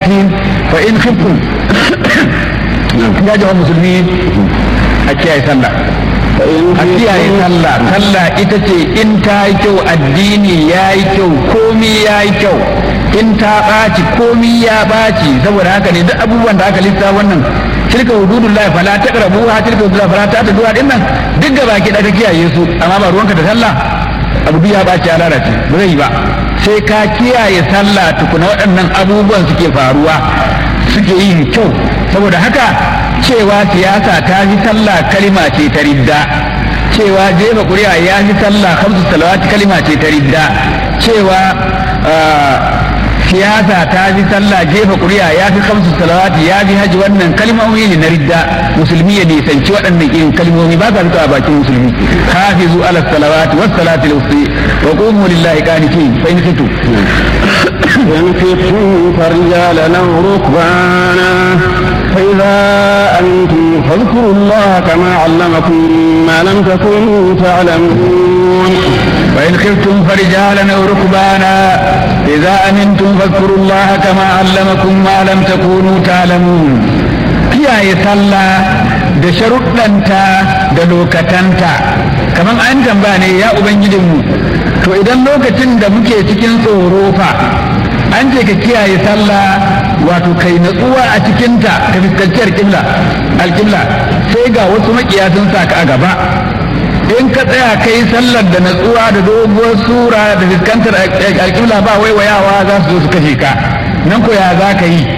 cikin fa in khiftum ya jama'a musulmi a kiyaye sallah a kiyaye sallah sallah ita ce in ta yi kyau addini ya yi kyau komi ya yi kyau in ta ɓaci komi ya ɓaci saboda haka ne duk abubuwan da aka lissa wannan tilka hududullah fala taqrabuha tilka hududullah fala ta'taduha din nan duk gaba ki da ka kiyaye su amma ba ruwanka da sallah abu duk ya ɓaci ya lalace ba zai yi ba sai ka kiyaye sallah tukuna waɗannan abubuwan suke faruwa suke yin kyau saboda haka cewa siyasa ta fi sallah kalima ce ta ridda cewa jefa ƙuri'a ya fi sallah hamsu salawati kalima ce ta ridda cewa siyasa ta fi sallah jefa ƙuri'a ya fi hamsu salawati ya fi haji wannan kalmomi ne na ridda musulmi ya nisanci waɗannan irin kalmomi ba sa fito a bakin musulmi hafizu ala salawati was salati al-wusti wa qumu lillahi qanitin fa in kitu إن خفتم فرجالا أو ركبانا فإذا أنتم فاذكروا الله كما علمكم ما لم تكونوا تعلمون وإن خفتم فرجالا أو ركبانا إذا أمنتم فاذكروا الله كما علمكم ما لم تكونوا تعلمون kiyaye sallah da sharuɗanta da lokatanta kamar an tambaya ne ya ubangijinmu to idan lokacin da muke cikin tsoro fa an ce ka kiyaye sallah wato kai natsuwa a cikinta ka fuskanci alƙibla alƙibla sai ga wasu makiya sun sa ka a gaba in ka tsaya kai sallar da natsuwa da doguwar sura da fuskantar alƙibla ba waiwayawa za su zo su kashe ka nan ko ya za ka yi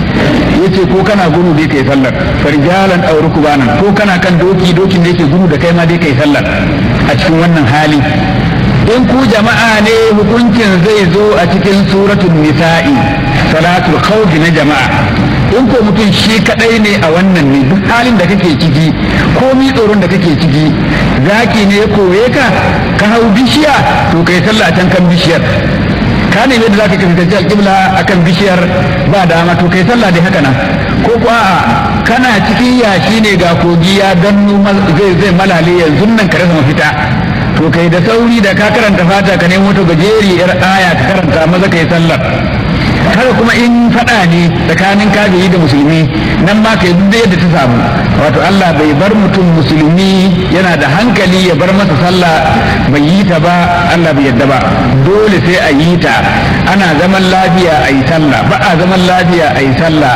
yace ko kana gudu dai kai sallar farjalan aw rukbanan ko kana kan doki dokin da yake gudu da kai ma dai kai sallar a cikin wannan hali in ku jama'a ne hukuncin zai zo a cikin suratul nisa'i salatul khawf na jama'a in ko mutum shi kadai ne a wannan ne duk halin da kake ciki komi tsoron da kake ciki zaki ne ya koye ka ka hau bishiya to kai sallah a can kan bishiyar ka ne da zaka fuskanci alƙibla akan bishiyar ba dama to kai sallah dai haka nan ko ko a'a kana cikin yashi ne ga kogi ya dannu zai zai malale yanzu nan ka rasa mafita to kai da sauri da ka karanta fata ka nemo to gajeri yar aya ka karanta maza kai sallar haka kuma in faɗa ne tsakanin kafiri da musulmi nan ma kai duk yadda ta samu wato Allah bai bar mutum musulmi yana da hankali ya bar masa sallah bai yi ta ba Allah bai yadda ba dole sai a yi ta ana zaman lafiya a yi sallah ba a zaman lafiya a yi sallah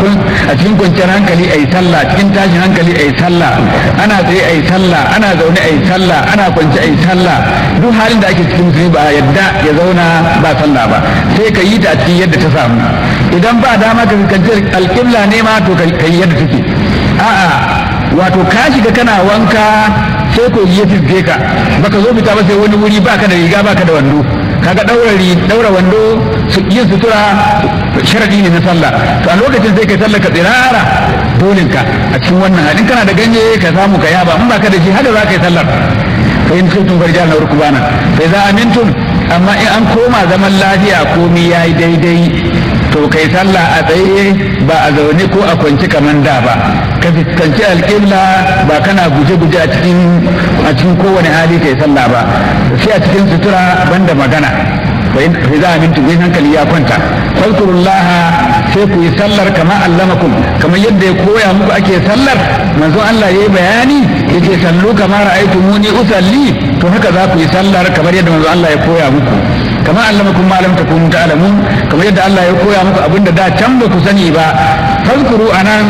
a cikin kwanciyar hankali a yi sallah cikin tashin hankali a yi sallah ana tsaye a yi sallah ana zaune a yi sallah ana kwance a yi sallah duk halin da ake cikin musulmi ba a yadda ya zauna ba sallah ba sai ka yi ta a cikin yadda ta samu idan ba dama ka fuskanci alƙibla ne ma to ka yi yadda take a'a wato ka shiga kana wanka sai ko ya fisge ka baka zo fita ba sai wani wuri baka da riga baka da wando kaga daura daura wando yin sutura sharadi ne na sallah to a lokacin sai kai sallah ka tsirara dolin ka a cikin wannan halin kana da ganye ka samu ka yaba in baka da shi haka za ka yi sallar fa in kuntum farjan na rukbana fa idza amintum amma in an koma zaman lafiya komi yayi daidai to kai sallah a tsaye ba a zaune ko a kwanci kamar da ba ka fuskanci alƙibla ba kana guje-guje a cikin a cikin kowane hali kai sallah ba sai a cikin sutura banda magana fa za a mintu in hankali ya kwanta fadkurullah sai ku yi sallar kama allamakum kamar yadda ya koya muku ake sallar manzon Allah yayi bayani yace sallu kama ra'aytumuni usalli to haka za ku yi sallar kamar yadda manzon Allah ya koya muku kama allamakum ma lam takunu ta'lamun kamar yadda Allah ya koya muku abinda da can ba ku sani ba fadkuru anan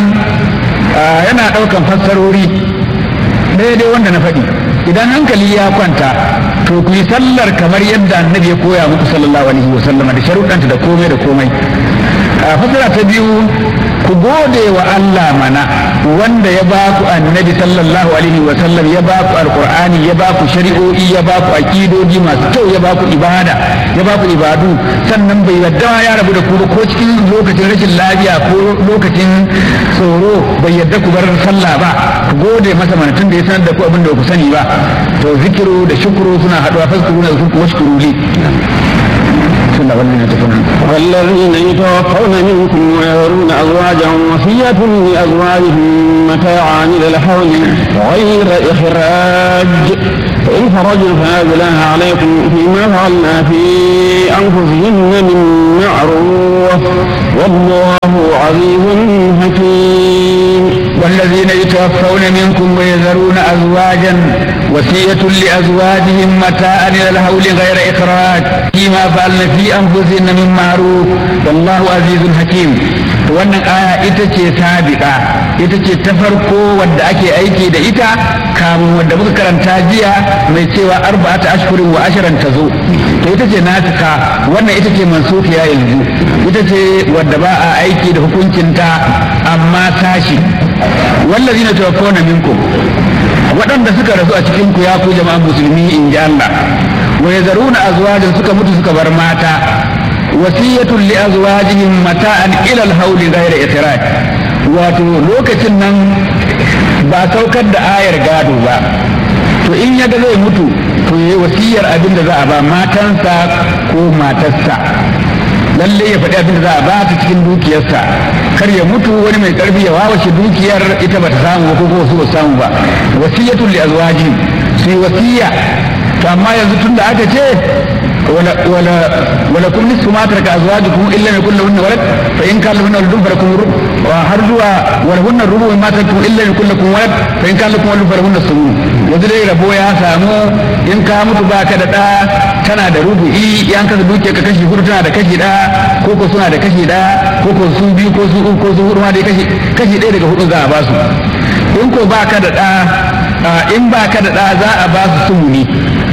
yana daukan fassarori daidai wanda na faɗi idan hankali ya kwanta to ku yi sallar kamar yadda annabi ya koya muku sallallahu alaihi wa sallam da sharuɗanta da komai da komai a fasara ta biyu ku gode wa Allah mana wanda ya ba ku annabi sallallahu alaihi wa sallam ya ba ku alqur'ani ya ba ku shari'o'i ya ba ku aqidoji masu kyau ya ba ku ibada ya ba ku ibadu sannan bai yadda ya rabu da ku ba ko cikin lokacin rashin lafiya ko lokacin tsoro bai yadda ku bar sallah ba ku gode masa mana tun da ya sanar da ku abin da ku sani ba to zikiru da shukuru suna haɗuwa faskuru na zuku washkuru li والذين يتوفون منكم ويذرون أزواجا وصية لأزواجهم متاعا إلى الحول غير إخراج فإن فرجوا فلا جناح عليكم فيما فعلنا في أنفسهن من معروف والله عزيز حكيم والذين يتوفون منكم ويذرون أزواجا وصية لأزواجهم متاعا إلى الهول غير إخراج فيما فعلن في أنفسهن من معروف والله عزيز حكيم wannan aya ita ce sabiqa ita ce ta farko wadda ake aiki da ita kamun wadda muka karanta jiya mai cewa arba'ata ashhurin wa ashirin ta zo to ita ce nasika wannan ita ce mansufiya yanzu ita ce wadda ba a aiki da hukuncinta amma sashi wallazi na tawaffawna minkum waɗanda suka rasu a cikin ku ya ku jama'an musulmi in ji Allah wa yazaruna azwajan suka mutu suka bar mata wasiyatun li azwajihim mata'an ila al-hawli ghayra ikhraj wato lokacin nan ba saukar da ayar gado ba to in yaga zai mutu to yayi wasiyar abin da za a ba matansa ko matarsa lalle ya faɗi abin da za a ba ta cikin dukiyarsa kar ya mutu wani mai karfi ya wawashe dukiyar ita bata samu ko ko su ba samu ba wasiyatun li azwajihim sai wasiya to amma yanzu tunda aka ce ولا ولا ولكم نصف ما ترك ازواجكم ان لم يكن لهن ولد فان كان لهن ولد فلكم الربع وهرجوا ولهن الربع مما تركتم ان لم يكن لكم ولد فان كان لكم ولد فلهن الثمن yanzu dai rabo ya samu in ka mutu baka da ɗa tana da rubu'i yan kasa duke ka kashi hudu tana da kashi ɗaya ko ko suna da kashi ɗaya ko ko sun biyu ko su uku ko su hudu ma dai kashi kashi ɗaya daga hudu za a ba su in ko baka da ɗa in baka da ɗa za a ba su sumuni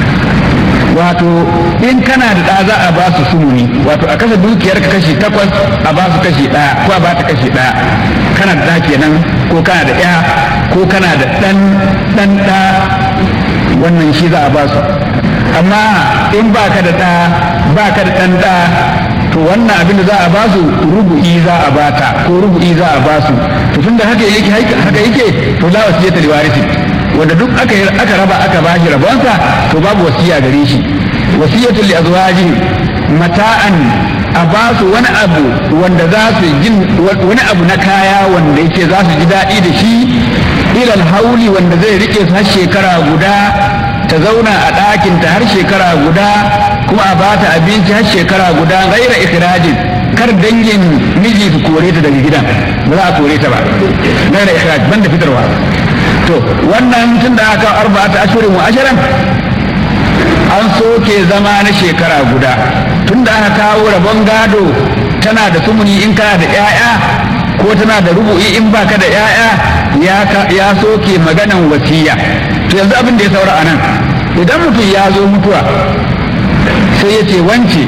wato in kana da ɗa za a ba su sumuni wato a kasa dukiyar ka kashi takwas a ba su kashi ɗaya ko a ba ta kashi ɗaya kana da ɗa kenan ko kana da ɗaya ko kana da ɗan ɗan ɗa wannan shi za a ba su amma in ba ka da ɗa ba ka da ɗan ɗa to wannan abin da za a ba su rubu'i za a bata ko rubu'i za a ba su to tunda haka yake haka yake to la wasiyata liwarisi wanda duk aka aka raba aka bashi rabonsa to babu wasiya gare shi wasiyatu li azwaji mata'an a ba su wani abu wanda za su jin wani abu na kaya wanda yake za su ji daɗi da shi ilal hauli wanda zai rike su har shekara guda ta zauna a ɗakinta har shekara guda kuma a ba ta abinci har shekara guda gaira ikirajin kar dangin miji su kore ta daga gidan ba za a kore ta ba gaira ikiraj banda fitarwa to wannan tun da aka arba'ata ashirin wa ashirin an soke zama na shekara guda tun da aka kawo rabon gado tana da sumuni in kana da 'ya'ya ko tana da rubu'i in baka da 'ya'ya ya soke maganan wasiya to yanzu abin da ya saura a nan idan mutum ya zo mutuwa sai ya ce wance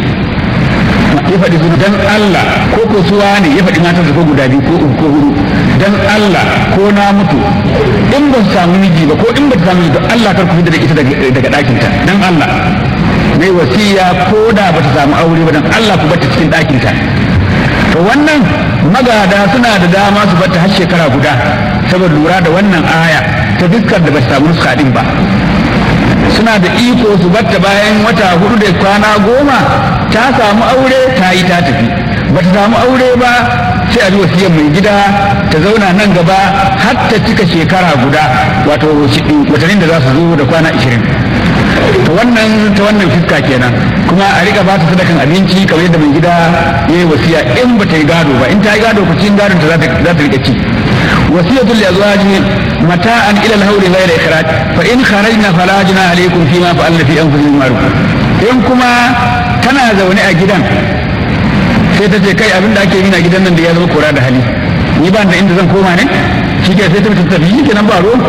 ya faɗi su dan Allah ko ko suwa ne ya faɗi matarsa ko guda biyu ko uku ko hudu dan Allah ko na mutu in ba su samu miji ba ko in ba ta samu miji Allah kar ku fita da ita daga ɗakinta dan Allah mai wasiya ko da ba ta samu aure ba dan Allah ku bata cikin ɗakinta to wannan magada suna da dama su bata har shekara guda saboda lura da wannan aya ta fuskar da ba ta samu nuska din ba suna da iko su batta bayan wata hudu da kwana goma ta samu aure ta yi ta tafi ba ta samu aure ba sai a bi wasiyar mai gida ta zauna nan gaba har ta cika shekara guda wato watannin da za su zo da kwana ashirin ta wannan ta wannan fiska kenan kuma a rika ba ta sadakan abinci kamar yadda mai gida ya yi wasiya in ba ta yi gado ba in ta yi gado ku cikin gadon ta za ta rika ci wasiyatul li azwajihim mata'an ila al-hawli ghayra ikhraj fa in kharajna fala junaha alaykum fima fa'alna fi anfusihim ma'ruf in kuma tana zaune a gidan sai ta ce kai abin da ake yi a gidan nan da ya zama kora da hali ni ba da inda zan koma ne shi ke sai ta tafi shi kenan ba ruwan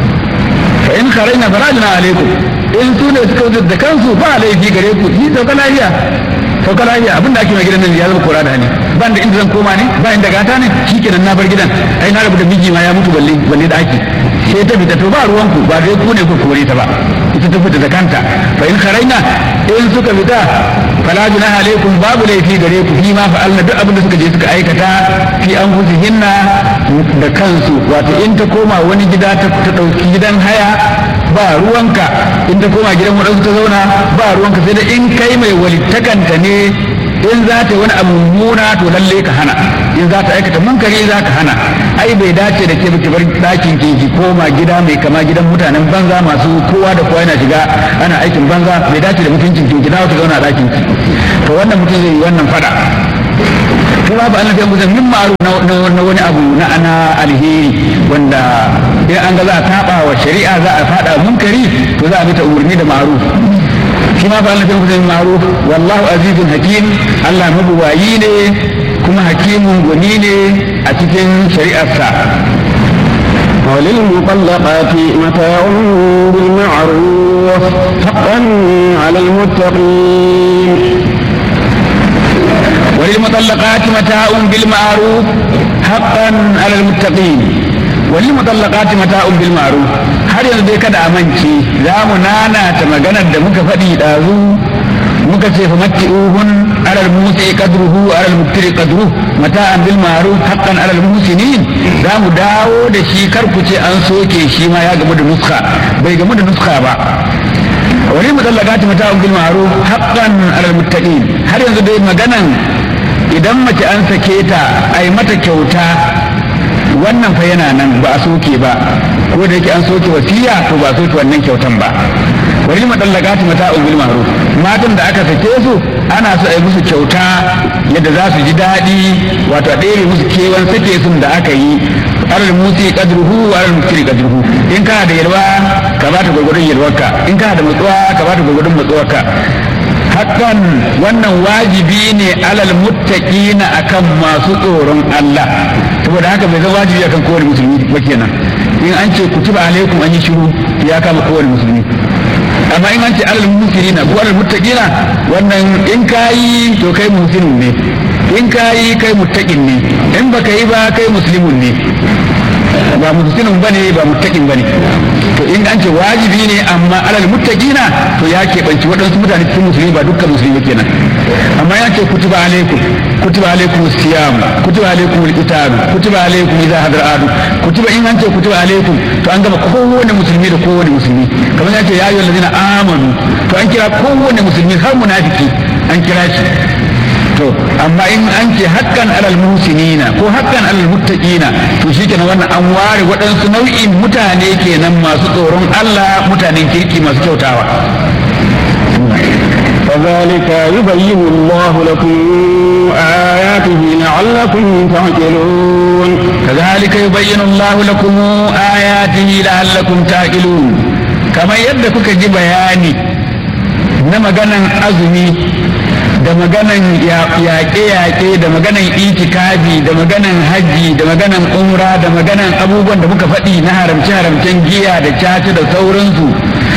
fa in kharajna fala junaha alaykum in su ne suka wuce da kansu ba laifi gare ku ni sauka lafiya sauka lafiya abin da ake mai gidan nan ya zama kora da hali ban da inda zan koma ne ba inda gata ne shi kenan na bar gidan ai na rabu da miji ma ya mutu balle balle da ake sai ta fita to ba ruwan ku ba dai ku ne ku kore ta ba ita ta fita da kanta fa in kharaina in suka fita fala junaha alaikum babu laifi gare ku fi ma fa'alna duk abin da suka je suka aikata fi anfusihinna da kansu wato in ta koma wani gida ta dauki gidan haya ba ruwanka in ta koma gidan wadansu ta zauna ba ruwanka sai da in kai mai walittakanta ne in za ta wani abu mummuna to lalle ka hana in za ta aikata munkari za ka hana ai bai dace da ke ki bar ɗakin ki ki koma gida mai kama gidan mutanen banza masu kowa da kowa yana shiga ana aikin banza bai dace da mutuncin ki ki dawo ki zauna a ɗakin ki to wannan mutum zai yi wannan fada kuma ba Allah ya musu min ma'ruf na wani abu na ana alheri wanda in an ga za a saba wa shari'a za a fada munkari to za a bi ta umarni da ma'ruf shi ma fa Allah ya musu min ma'ruf wallahu azizun hakim Allah mabuwayi ne kuma hakimun gwani ne a cikin shari'arsa وللمطلقات متاع بالمعروف حقا على المتقين وللمطلقات متاع بالمعروف حقا على المتقين وللمطلقات متاع بالمعروف har yanzu dai kada a mance za mu nana ta maganar da muka faɗi ɗazu muka ce fa matti'uhun alal musi qadruhu alal muktiri qadruhu mata'an bil ma'ruf haqqan alal muhsinin za mu dawo da shi kar ku ce an soke shi ma ya gamu da nuska bai gamu da nuska ba wani mutallaqati mata'un bil ma'ruf haqqan alal muttaqin har yanzu dai maganan idan mace an sake ta ai mata kyauta wannan fa yana nan ba a soke ba ko da yake an soke wasiya to ba a soke wannan kyautan ba wani madallakati mata'un bil ma'ruf matan da aka sake su ana so a yi musu kyauta yadda za su ji daɗi wato a ɗere musu kewan sake sun da aka yi alal musi qadruhu wa alal mukiri qadruhu in kana da yalwa ka ba ta gurgurun yalwarka in kana da matsuwa ka ba ta gurgurun matsuwarka hakan wannan wajibi ne alal muttaqina akan masu tsoron Allah saboda haka bai zama wajibi akan kowane musulmi ba kenan in an ce kutiba alaikum an yi shiru ya kama kowane musulmi amma in an ce alal musirina ko alal muttaqina wannan in kayi to kai musulmin ne in kayi kai muttaqin ne in baka yi ba kai muslimun ne ba musulmin bane ba muttaqin bane to in an ce wajibi ne amma alal muttaqina to ya keɓanci waɗansu mutane cikin musulmi ba dukkan musulmi kenan amma ya ce kutuba alaikum kutuba alaikum siyam kutuba alaikum alqital kutuba alaikum idza hadar adu kutuba in an ce kutuba alaikum to an gama kowane musulmi da kowane musulmi kamar ya ce ya ayyuhal ladina amanu to an kira kowane musulmi har munafiki an kira shi to amma in an ce hakkan alal muhsinina ko hakkan alal muttaqina to shikenan wannan an ware waɗansu nau'in mutane kenan masu tsoron Allah mutanen kirki masu kyautawa كذلك يبين الله لكم آياته لعلكم تعقلون كذلك يبين الله لكم آياته لعلكم تعقلون كما يدك ji bayani na maganan azumi da maganan yaƙe-yaƙe da maganan itikafi da maganan hajji da maganan umra da maganan abubuwan da muka faɗi na haramce-haramcen giya da caca da sauransu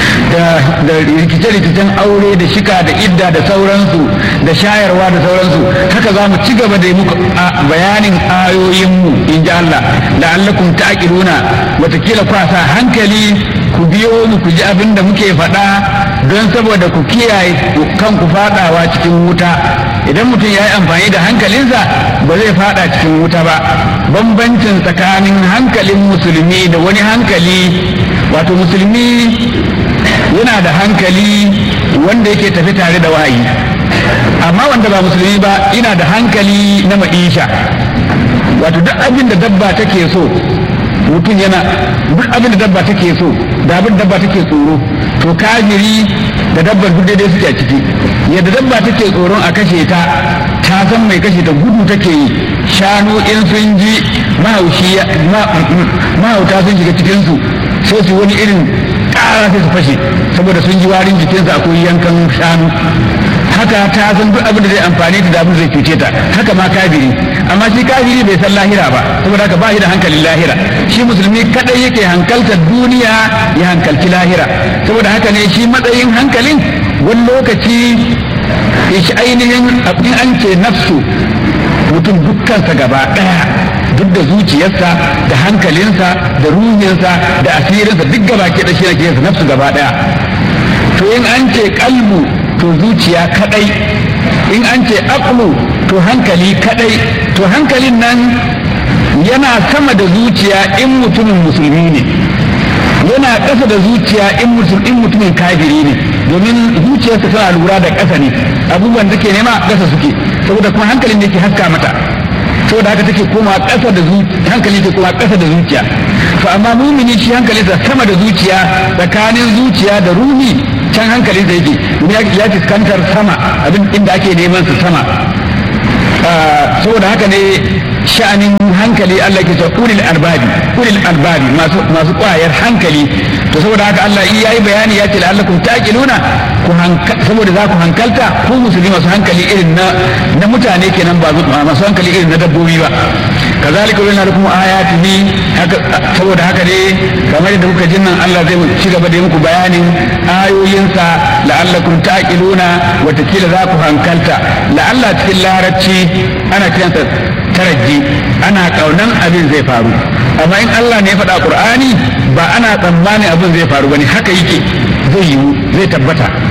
da rikice-rikicen aure da shika da idda da sauransu da shayarwa da sauransu haka za mu ci gaba da muku bayanin ayoyinmu in ji Allah la'allakum ta'qiluna watakila kwasa hankali ku biyo mu ku ji abin da muke faɗa don saboda ku kiyaye kanku faɗawa cikin wuta idan mutum ya yi amfani da hankalinsa ba zai faɗa cikin wuta ba bambancin tsakanin hankalin musulmi da wani hankali wato musulmi yana da hankali wanda yake tafi tare da wahayi amma wanda ba musulmi ba yana da hankali na ma'isha wato duk abin da dabba take so mutum yana duk abin da dabba take so da abin da dabba take tsoro to kafiri da dabbar duk daidai suke a ciki yadda dabba take tsoron a kashe ta ta san mai kashe ta gudu take yi shanu in sun ji mahaushi mahauta sun shiga cikinsu sai su wani irin ƙara sai su fashe saboda sun ji warin jikinsa akwai yankan shanu haka ta san duk abin da zai amfani da abin zai cuce ta haka ma kafiri amma shi kafiri bai san lahira ba saboda haka ba shi da hankalin lahira shi musulmi kadai yake hankaltar duniya ya hankalci lahira saboda haka ne shi matsayin hankalin wani lokaci shi ainihin in an ce nafsu mutum dukkansa gaba daya duk da zuciyarsa da hankalinsa da ruhinsa da asirinsa duk gaba ke da shi na nafsu gaba daya to in an ce kalbu to zuciya kadai in an ce aqlu to hankali kadai to hankalin nan yana sama da zuciya in mutumin musulmi ne yana ƙasa da zuciya in mutumin kafiri ne domin zuciyarsa tana lura da ƙasa ne abubuwan da ke nema ƙasa suke saboda kuma hankalin da ke haska mata saboda haka take koma ƙasa da hankali ke koma ƙasa da zuciya to amma mumini shi hankalinsa sama da zuciya tsakanin zuciya da ruhi can hankalinsa yake domin ya fuskantar sama abin inda ake neman su sama saboda haka ne sha'anin hankali Allah ke cewa ulil albabi ulil albabi masu masu kwayar hankali to saboda haka Allah in yayi bayani ya ce la'allakum taqiluna ku saboda za ku hankalta ku musulmi masu hankali irin na na mutane kenan ba masu hankali irin na dabbobi ba kazalika wani lakum ayatihi haka saboda haka ne kamar da kuka jin nan Allah zai ci gaba da muku bayanin ayoyinsa la'allakum taqiluna watakila za ku hankalta la'alla cikin larabci ana kiransa taraji ana kaunan abin zai faru amma in Allah ne ya faɗa Qur'ani ba ana tsammanin abin zai faru bane haka yake zai yiwu zai tabbata